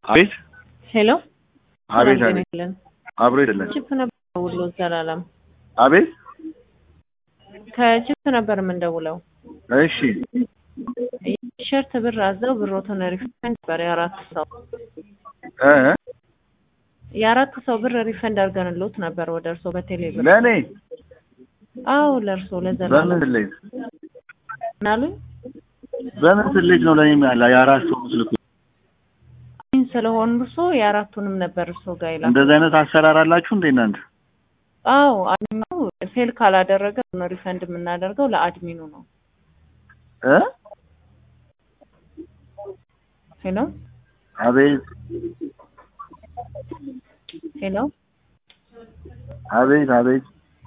አቤት ሄሎ አቤት ሰላም አቤት ጤና ይስጥልን። አብሮ አይደለም ቺፕ ነበር ደውሎ ዘላለም አቤት ከቺፕ ነበር የምንደውለው። እሺ ቲሸርት ብር አዘው ብሮትን ሪፈንድ ነበር የአራት ሰው እ የአራት ሰው ብር ሪፈንድ አድርገንሎት ነበር ወደ እርሶ በቴሌ ብር። ለእኔ አዎ ለእርሶ በምን ለዘላለም ስሌት ምናሉኝ በምን ስሌት ነው ለእኔ ያለ የአራት ሰው ምስልኩ አሚን ስለሆኑ እርሶ የአራቱንም ነበር እርሶ ጋር ይላል። እንደዚህ አይነት አሰራር አላችሁ እንዴ እናንተ አዎ አድሚኑ ፌል ካላደረገ ነው ሪፈንድ የምናደርገው ለአድሚኑ ነው። እ ሄሎ አቤት ሄሎ አቤት አቤት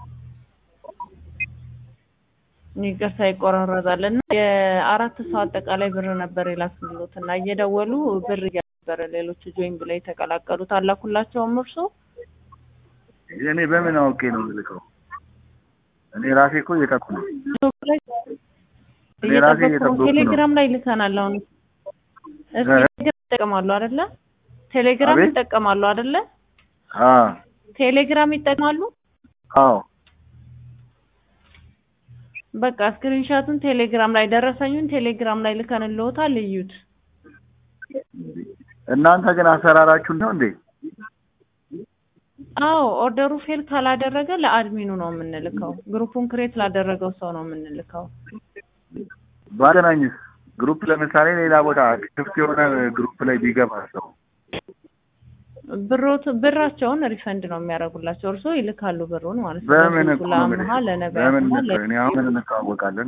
ይቅርታ ይቆራረጣል እና የአራት ሰው አጠቃላይ ብር ነበር የላክልሎት እና እየደወሉ ብር እያነበረ ሌሎች ጆይን ብለው የተቀላቀሉት አላኩላቸውም እርሶ እኔ በምን አውቄ ነው የምልከው እኔ ራሴ እኮ እየጠቁ ነው እኔ ራሴ እየጠበቁ እየጠበኩ ነው። ቴሌግራም ላይ ልከናል። አሁን እስኪ እ? ቴሌግራም ይጠቀማሉ አይደለ? ቴሌግራም አቤት? ይጠቀማሉ አይደለ? አ ቴሌግራም ይጠቀማሉ። አዎ በቃ ስክሪንሻቱን ቴሌግራም ላይ ደረሰኙን ቴሌግራም ላይ ልከንልዎታል። እዩት። እናንተ ግን አሰራራችሁ ነው እንዴ አዎ ኦርደሩ ፌል ካላደረገ ለአድሚኑ ነው የምንልከው። ግሩፑን ክሬት ላደረገው ሰው ነው የምንልከው። ባገናኝስ ግሩፕ ለምሳሌ ሌላ ቦታ ክፍት የሆነ ግሩፕ ላይ ቢገባ ሰው ብሮት ብራቸውን ሪፈንድ ነው የሚያደርጉላቸው። እርሶ ይልካሉ ብሩን ማለት ነው። በምን ለሱቁ እኮ ነው ለአምሃ የምልህ? ለነቢያት በምን እና እኮ እኔ አሁን ምን እንተዋወቃለን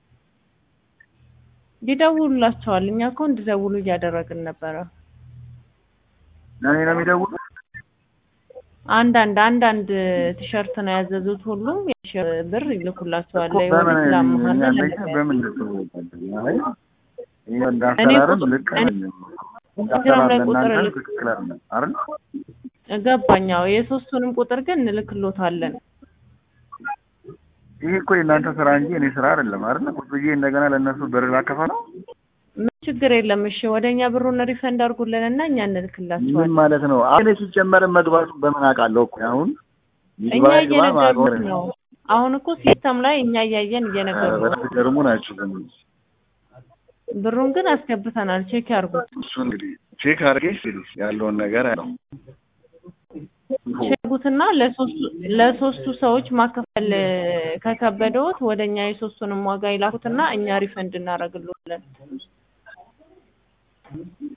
ይደውሉላቸዋል። እኛ እኮ እንዲደውሉ እያደረግን ነበረ። ለእኔ ነው የሚደውሉ አንዳንድ አንዳንድ ቲሸርት ነው ያዘዙት። ሁሉም የቲሸርት ብር ይልኩላቸዋል። እኮ በምን ለወዲት ለአምሃና እኛ ለነቢያት በምን እንተዋወቃለን አይ ይሄ እንዳሰራርም ቁጥ- ልክ እኔ አይደለም ቴሌግራም ላይ ቁጥር ለእናንተ ልክ ትክክል አይደለም አይደል ገባኛው። የሶስቱንም ቁጥር ግን እንልክሎታለን። ይሄ እኮ የእናንተ ስራ እንጂ እኔ ስራ አይደለም አይደል ቁጭ ብዬ እንደገና ለእነሱ ብር ላከፋ ነው ምን ችግር የለም። እሺ ወደ እኛ ብሩን ሪፈንድ አድርጉልን እና እኛ ምን እንልክላቸዋለን። ማለት ነው አሁን እኔ ሲጀመር መግባቱ በምን አውቃለሁ እኮ አሁን እኛ ይግባ ይግባ እየነገሩት ማቆር ነው። አሁን እኮ ሲስተም ላይ እኛ እያየን እየነገሩ ነው። በተገርሙ ናቸው ግን ብሩን ግን አስገብተናል። ቼክ ያርጉት። እሱ እንግዲህ ቼክ አድርጌ ሲል ያለውን ነገር ያለው ቼክ ያርጉትና ለሶስቱ ለሶስቱ ሰዎች ማከፈል ከከበደዎት ወደ እኛ የሶስቱንም ዋጋ ይላኩትና እኛ ሪፈንድ እናደርግልዎታለን።